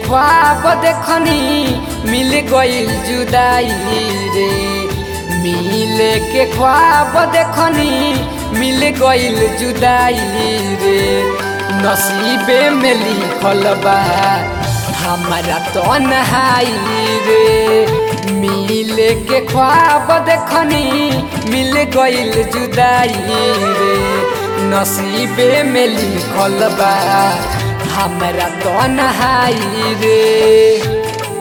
ख्वाब देखनी मिल गईल जुदाई रे मिले के ख्वाब देखनी मिल गईल जुदाई रे नसीबे में लिखल बा हमारा तन्हाई रे मिले के ख्वाब देखनी मिल गईल जुदाई रे नसीबे में लिखल बा हमरा तन्हाई रे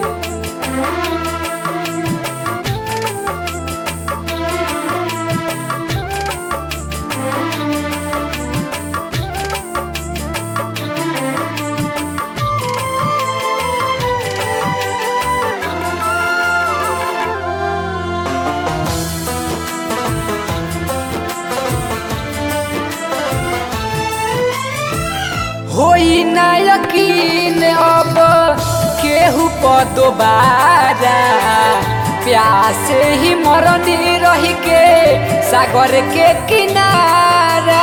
होई ना यकीन अब केहू पर दोबारा प्यासे ही मरनी रही के सागर के किनारा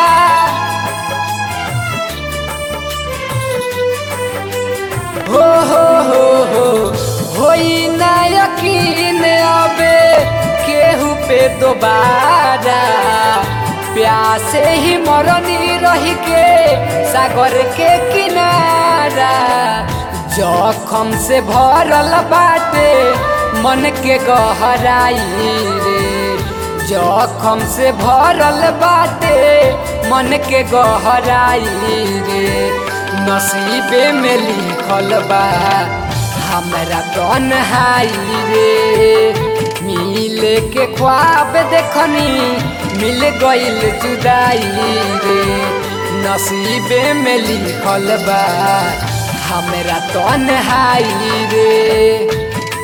हो हो हो हो होई ना यकीन अब केहू पे दोबारा प्यासे ही मरनी रही के सागर के किनारा जखम से भरल बाटे मन के गहराई रे जखम से भरल बाटे मन के गहराई रे नसीबे में लिखल बा हमरा तन्हाई रे मिले के ख्वाब देखनी मिल गईल जुदाई रे नसीबे में लिखल बा हमरा तन्हाई रे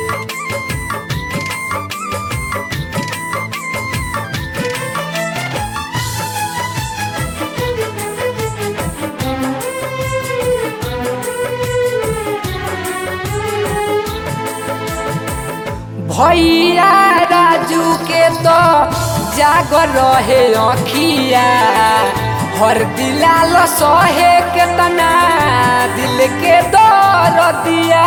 भैया राजू के तो जागर रहे अखिया हर दिलाल सहे के तना दिल के दर दिया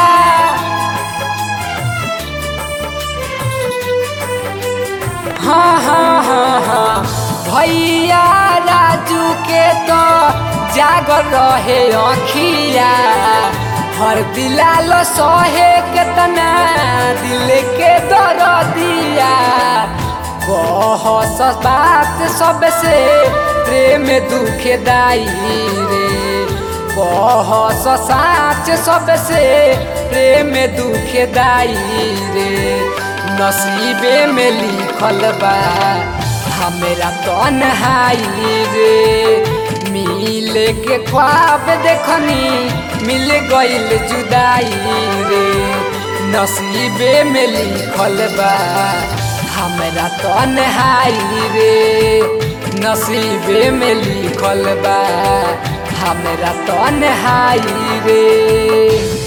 हाँ हाँ हाँ हाँ भैया राजू के तो जागर रहे अखिया हर दिलाल सहे केतना दिल के दर दिया कह बात सबसे प्रेम दुखे दाई रे कह साच सबसे प्रेम दुखे दाई रे नसीबे में लिखल बा हमरा तन्हाई रे मिले के ख्वाब देखनी मिल गईल जुदाई रे नसीबे में लिखल बा हमरा तन्हाई रे नसीबे में लिखल बा हमरा तन्हाई रे